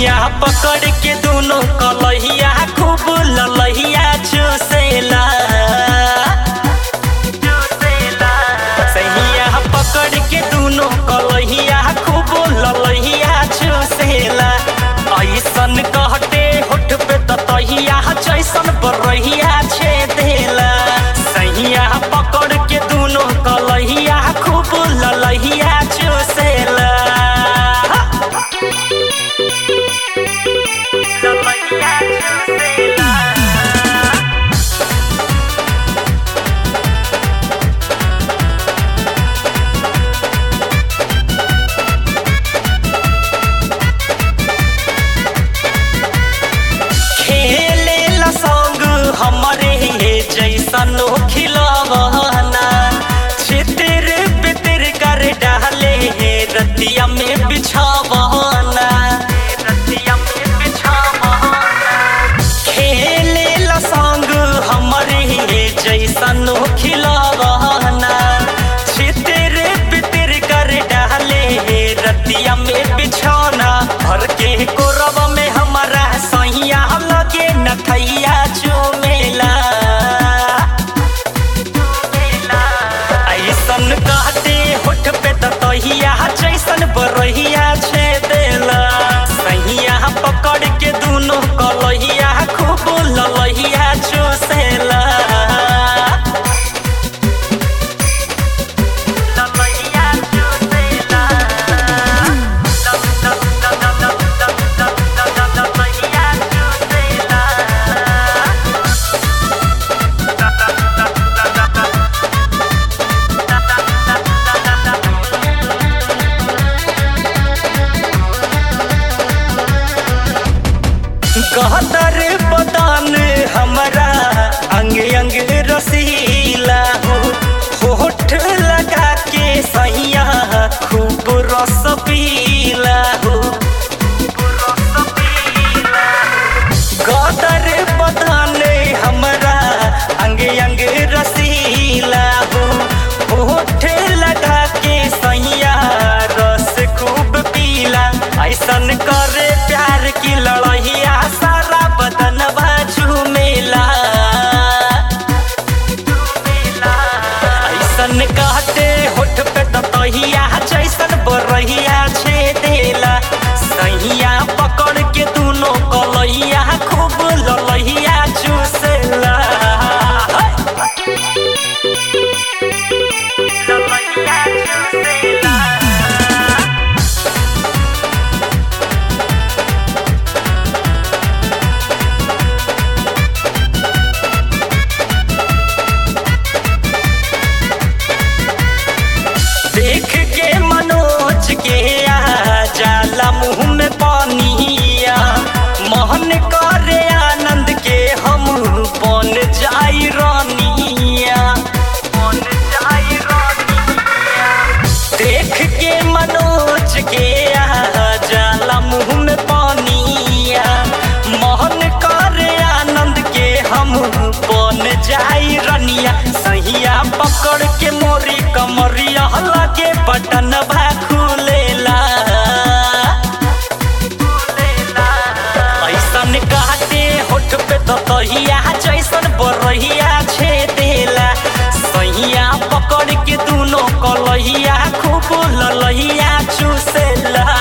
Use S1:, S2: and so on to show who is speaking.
S1: सैया पकड़ के दोनों कलहिया खूब ललहिया चूसेला सैया पकड़ के दोनों कलहिया खूब ललहिया चूसेला ऐसन कहते होठ पे ततहिया जैसन बरहिया छेदेला सैया पकड़ के दोनों कलहिया खूब ललहिया चूसेला ललहिया चूसेला खेले ला संग हमरे जैसन खिलवाना छितिर बितिर कर डाले रतिया में बिछावाना रतिया में बिछावाना खेले ला संग हमरे जैसन खिलवाना छितिर बितिर कर डाले रतिया में बिछौना भर के कोरब में हमारा सैया लगे नथैया चुमेला ऐसन कहते होठ पे ततहिया जैसन बरहिया छेदेला सैया पकड़ के दोनों कलहिया खूब ललहिया चूसेला ललहिया चूसेला ललहिया चूसेला कहतर बदान हमरा अंग अंग रसीला हो होठ लगा के सैया खूब रस पीला हो गदर बदान हमरा अंग अंग रसीला हो होठ लगा के सैया रस खूब पीला ऐसन करे प्यार की लड़हिया सारा बदन झूमेला ऐसन कहते होठ पे ततहिया जैसन बरहिया छेदेला सैया पकड़ के दोनों कलहिया खूब ललहिया चूसेला ललहिया चूसेला देख के मनोज के आ जाला मुंह में पानिया मोहन करे आनंद के हम बन जाई रानिया बन जाई रानिया देख के मनोज के आ जाला मुंह में पानिया मोहन करे आनंद के हम बन जाई रनिया सहिया पकड़ के मोरी कमरिया लगे बटन भा खुलेला ऐसन कहते होठ पे ततहिया जैसन बरहिया छेदेला सैया पकड़ के दोनों कलहिया खूब ललहिया चूसेला